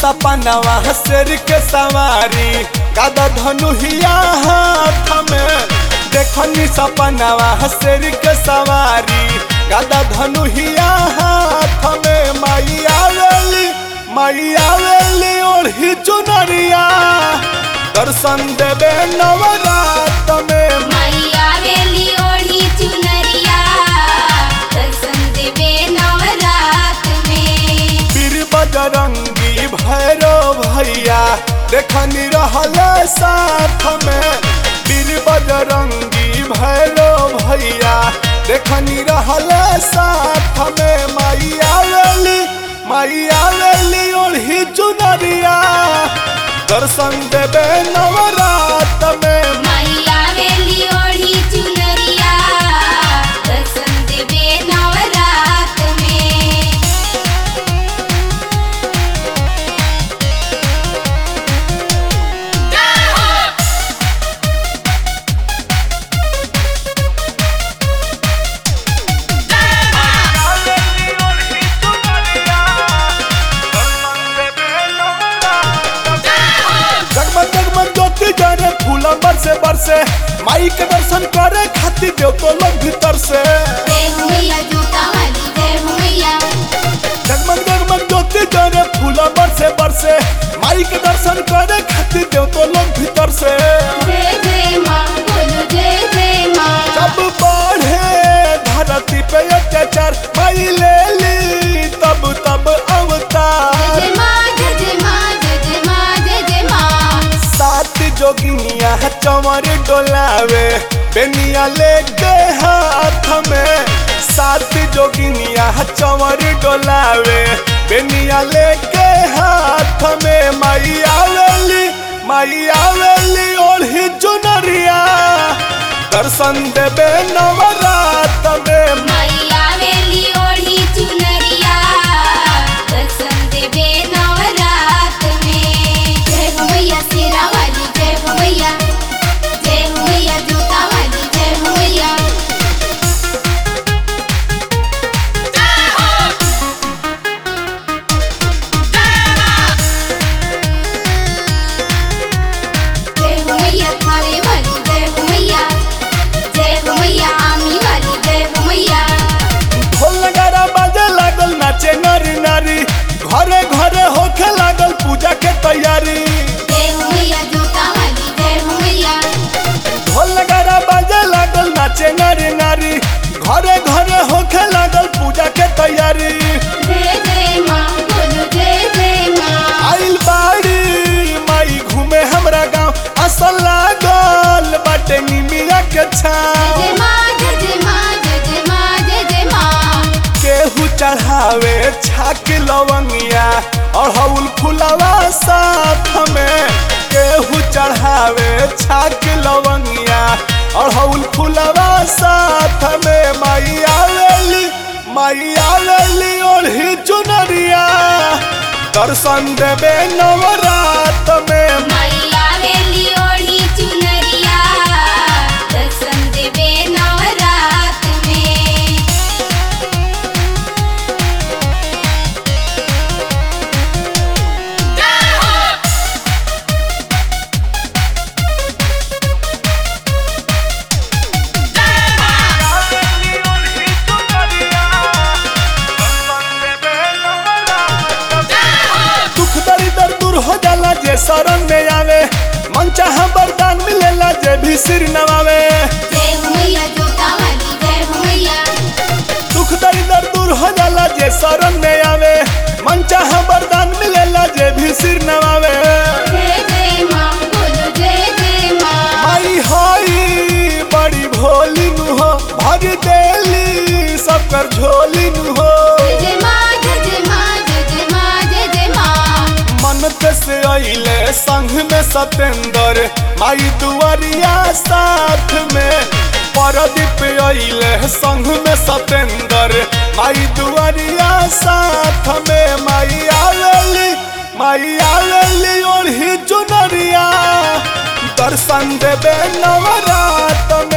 सपनवा शेर के सवारी गदा धनुहिया हाथ में देखनी सपनवा शेर के सवारी गदा धनुहिया हाथ में माई आवेली माई आवेली ओढ़ी चुनरिया दर्शन देवे नवरात में मैया वेली ओढ़ी चुनरिया दर्शन देवे नवरात में पीर बजरंगी भैरो भैया देखनी रहल साथ में पीर बजरंगी भैरो भैया देखनी रहल साथ में माई आवेली माई आवेली ओढ़ी चुनरिया दर्शन देवे नवरात में मैया वेली ओढ़ी चुनरिया दर्शन देवे नवरात में जगमग जगमग ज्योति जरे फूला बरसे बरसे माई के दर्शन करे खातिर देव तो लोग भीतर से जय हो मैया जूता वाली जय हो मैया जगमग जगमग ज्योति जरे फूला बरसे बरसे माई के दर्शन करे खातिर देव तो लोग भीतर से जय जय माँ बोलो जय जय माँ जब बढ़े धरती पे अत्याचार माई ले ली तब तब अवतार जय माँ जय जय माँ जय जय माँ जय जय माँ सात जोगिनिया चमर डोलावे बेनिया लेके हाथ में सात जोगिनिया चमर डोलावे बेनिया लेके हाथ में माई आवेली माई आवेली ओढ़ी चुनरिया दर्शन देवे नवरात में मैया वेली ओढ़ी चुनरिया दर्शन देवे नवरात में जय हो मैया शेरा वाली जय हो मैया जय हो मैया जूता वाली जय हो मैया जय हो मैया थारे वाली जय हो मैया जय हो मैया आमी वाली जय हो मैया ढोल नगारा बाजे लागल नाचे नारी नारी घरे घरे होखे लागल पूजा के तैयारी जय हो मैया जूता वाली जय हो मैया ढोल नगारा बाजे लागल नाचे नारी नारी घरे घरे होखे लागल पूजा के तैयारी जय जय माँ बोलो जय जय माँ आइल बाड़ी माई घूमे हमरा गांव असल लागल बाटे निमिया के जय छाव माँ जय जय माँ जय जय माँ जय जय माँ केहू चढ़ावे छाक लवंगिया और हउल फुलवा साथ में केहू चढ़ावे छाक लवंगिया और हउल फुलवा साथ में माई आवेली माई आवेली ओढ़ी चुनरिया दर्शन देवे नवरात में मैया वेली ओढ़ी चुनरिया दर्शन देवे नवरात में दुख दरिदर दूर हो जाला जे शरण में आवे मन चाह वरदान मिलेला जे भी सिर नवावे जय हो मैया जूता वाली जय हो मैया दुख दरिदर दूर हो जाला जे शरण में आवे मन चाह वरदान मिलेला जे भी सिर नवावे जय जय माँ बोलो जय जय माँ माई होई बड़ी भोली नु हो भर देली सब कर झोली नु हो जय जय माँ जय जय माँ जय जय माँ जय जय माँ मनत से अइले संग में सतेंद्र माई दुआरिया साथ में परदीप अइले संग में सतेंद्र माई दुआरिया साथ में माई आवेली माई आवेली ओढ़ी चुनरिया दर्शन देवे नवरात में